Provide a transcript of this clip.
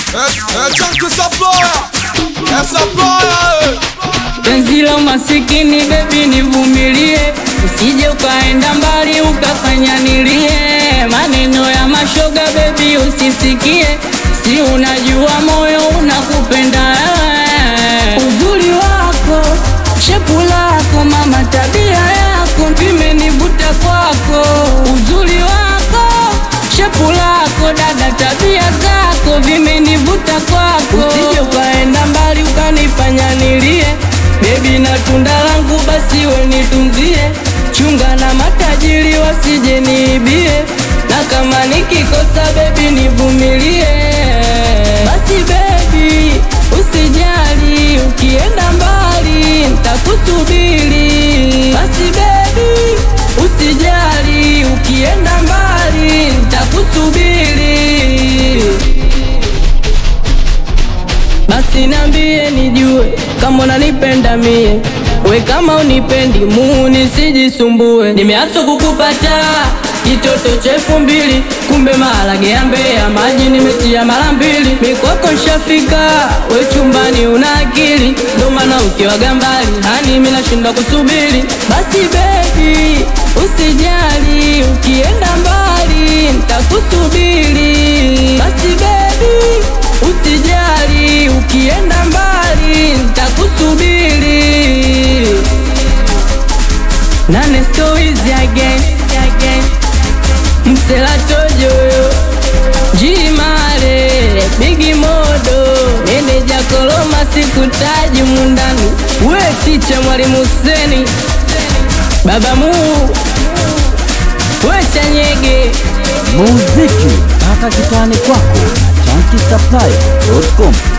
Chunky supplier, eh, supplier, eh. Penzi la masikini bebi, nivumilie, usije ukaenda mbali ukafanya nilie. Maneno ya mashoga bebi, usisikie, si unajua moyo unakupenda wewe. Uzuri wako, shepu lako, mama, tabia yako vimenivuta kwako. Uzuri wako, shepu lako, dada, tabia zako vimenivuta kwako. Usije ukaenda mbali ukanifanya nilie Bebi na tunda langu basi we nitunzie, chunga na matajiri wasije niibie, na kama nikikosa bebi nivumilie. Basi bebi usijali, ukienda mbali ntakusubiri. Basi bebi usijali, ukienda mbali ntakusubiri. Basi nambie nijue kama unanipenda mie, we kama unipendi muu nisijisumbue. Nimeaso kukupata kitoto cha elfu mbili, kumbe maharage ya Mbeya maji nimetia mara mbili. Mikwako nshafika, we chumbani una akili, ndo maana ukiwaga mbali hani mimi nashindwa kusubiri. Basi baby usijali, ukienda mbali ntakusubiri. Basi baby usijali, ukienda mbali ntakusubiri. Nane stories again, again. Msela tojo Jimare Bigi modo Meneja koloma sikutaji mundani We ticha mwalimu Huseni Baba mu We chanyege muziki mpaka kitani kwako na chankisaplai.com